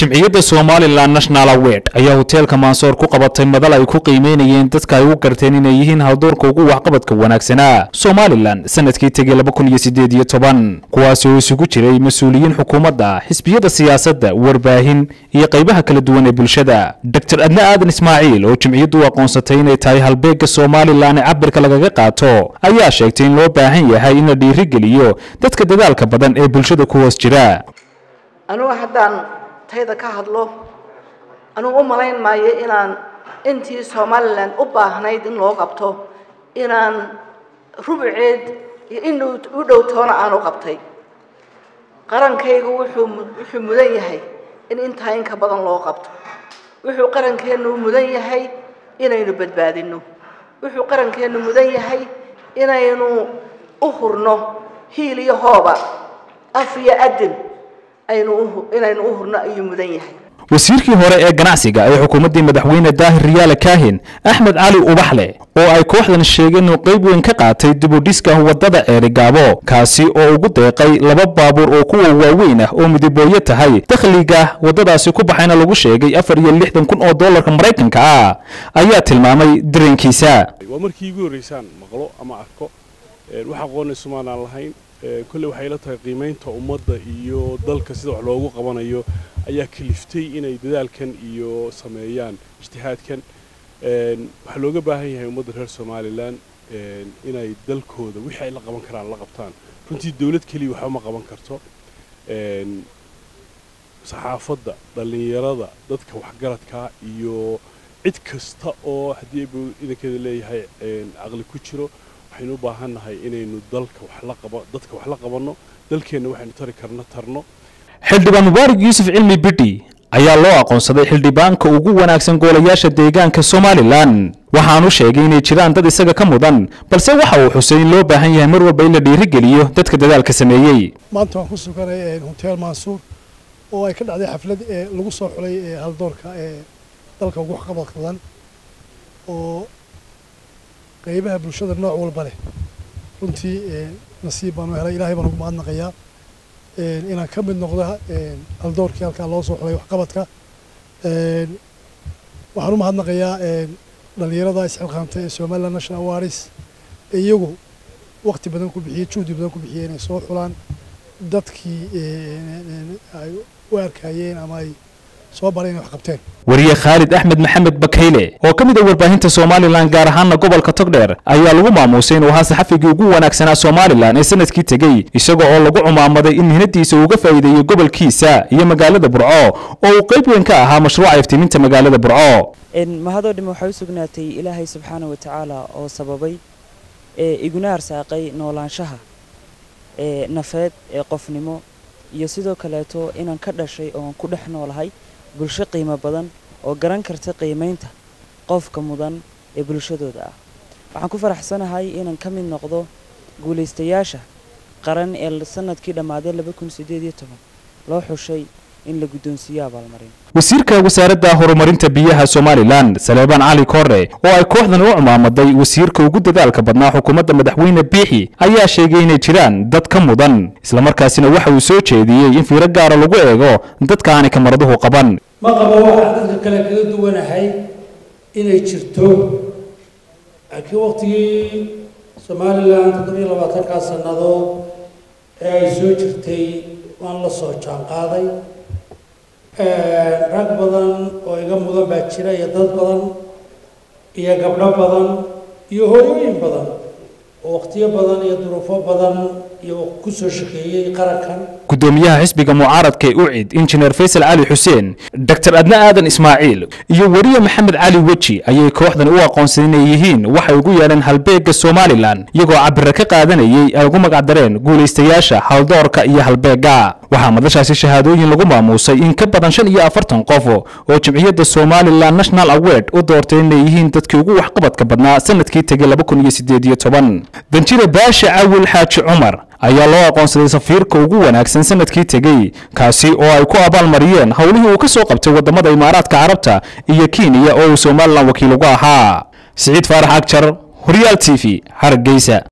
jimciyadda somalilan national award ayaa hoteelka mansoor ku qabatay madal ay ku qiimeynayeen dadka ay u garteen inay yihiin haldoorka ugu waxqabadka wanaagsanaa somalilan sanadkii tegey kuwaasi oo isugu jiray mas-uuliyiin xukuumadda xisbiyada siyaasadda warbaahin iyo qaybaha kala duwan ee bulshada dor adne aadan ismaaciil oo jimciyaddu u aqoonsatay inay tahay halbeegga somalilan ee cabirka lagaga qaato ayaa sheegtay in loo baahan yahay in la dhiirigeliyo dadka dadaalka badan ee bulshada ku hoos jira anugu haddaan tayda ka hadlo anugu u malayn maayo inaan intii somalilan u baahnayd in loo qabto inaan rubuceed iyo in u dhow toona aan u qabtay qarankaygu wuxuu wuxuu mudan yahay in intaa inka badan loo qabto wuxuu qarankeennu mudan yahay inaynu badbaadinno wuxuu qarankeennu mudan yahay inaynu u hurno hiil iyo hooba af iyo adin inaynu u hurno ayuu mudan yahay wasiirkii hore ee ganacsiga ee xukuumaddii madaxweyne daahir riyaale kaahin axmed cali ubaxle oo ay kooxdan sheegeen inuu qayb weyn ka qaatay dibudhiska waddada ceerigaabo kaasi oo ugu deeqay laba baabuur oo kuwa waaweyn ah oo midabooyo tahay dakhliga waddadaasi ku baxayna lagu sheegay afar iyo lixdan kun oo dollarka maraykanka ah ayaa tilmaamay dareenkiisa waa markii igu horreysaan maqlo ama arko wax aqoona sumaanaan lahayn kolley waxay la tahay qiimaynta ummadda iyo dalka sida wax loogu qabanayo ayaa kaliftay inay dadaalkan iyo sameeyaan ijtihaadkan waxaa looga baahan yahay ummadda reer somalilan inay dalkooda wixii ay la qaban karaan la qabtaan runtii dawlad keliya waxba ma qaban karto saxaafadda dhallinyarada dadka waxgaradkaa iyo cid kasta oo haddii bu idankeeda leeyahay caqli ku jiro waxaynu u baahannahay inaynu dalka wax la qaba dadka wax la qabanno dalkeenna waxaynu tari karna tarno xildhibaan mubaarak yuusuf cilmi bidhi ayaa loo aqoonsaday xildhibaanka ugu wanaagsan goolayaasha deegaanka somalilan waxaanu sheegay inay jiraan dad isaga ka mudan balse waxa uu xusay in loo baahan yahay mar walba in la dhiirigeliyo dadka dadaalka sameeyey maanta waan ku suganay hotel mansuur oo ay ka dhacday xaflad ee lagu soo xulay haldoorka ee dalka ugu waxqabad badan oo qaybaha bulshada nooc walba leh runtii nasiib baanu helay ilaahay baan ugu mahadnaqayaa inaan ka mid noqdo haldoorkii halkaa loo soo xulay waxqabadka waxaan u mahadnaqayaa dhallinyarada isxilqaantay ee somaliland national awards ee iyagu waqti badan ku bixiyey juhdi badan ku bixiyey inay soo xulaan dadkii ay u arkayeen ama ay soo baray inay wax qabteen wariye khaalid axmed maxamed bakayle oo ka mid ah warbaahinta somalilan gaar ahaana gobolka togdheer ayaa lagu maamuusay inuu ahaa saxafigii ugu wanaagsanaa somalilan ee sanadkii tegey isaga oo lagu cumaamaday in mihnadiisa uga faa'iideeyey gobolkiisa iyo magaalada burco oo uu qayb weyn ka ahaa mashruuca iftiiminta magaalada burco mahadoo dhime waxay u sugnaatay ilaahay subxaana wa tacaala oo sababay ee iguna arsaaqay noolaanshaha ee nafeed ee qofnimo iyo sidoo kaleeto inaan ka dhashay ooan ku dhex noolahay bulsho qiimo badan oo garan karta qiimaynta qofka mudan ee bulshadooda ah waxaan ku faraxsanahay inaan ka mid noqdo guulaystayaasha qaran ee sanadkii dhammaaday loo xushay in la guddoonsiiyo abaalmarin wasiirka wasaaradda horumarinta biyaha somalilan saleebaan cali kore oo ay kooxdan u cumaamaday wasiirka ugu dadaalka badnaa xukuumadda madaxweyne biixi ayaa sheegay inay jiraan dad ka mudan islamarkaasina waxa uu soo jeediyey in fiiro gaara lagu eego dadka aanay kamaraduhu qaban ma qabo waxaan dadka kale kaga duwanahay inay jirto laakiin waqtigii somalilan toddobiyo labaatankaa sannadood ee ay soo jirtay waan la soo jaanqaaday rag badan oo iga mudan baa jira iyo dad badan iyo gabdho badan iyo hooyooyin badan oo waqtiyo badan iyo duruufo badan iyo ku soo shaqeeyey qarankan gudoomiyaha xisbiga mucaaradka ee ucid injineer faysal cali xuseen dor adne aadan ismaaciil iyo weriye maxamed cali weji ayay kooxdan u aqoonsan inay yihiin waxay ugu yeedheen halbeegga somalilan iyagoo cabire ka qaadanayay ay ugu magacdareen guulaystayaasha haldoorka iyo halbeegga waxaa madashaasi shahaadooyin lagu maamuusay in ka badan shan iyo afartan qof oo jimciyadda somalilan national award u doortay inay yihiin dadkii ugu waxqabadka badnaa sanadkii tegey danjire baashe cawil xaaji cumar ayaa loo aqoonsaday safiirka ugu wanaagsan sanadkii tegey kaasi oo ay ku abaalmariyeen howlihii uu ka soo qabtay waddamada imaaraadka carabta iyo kenya oo uu somalilan wakiil ugu ahaa siciid faarax agjar horyaal t v hargeysa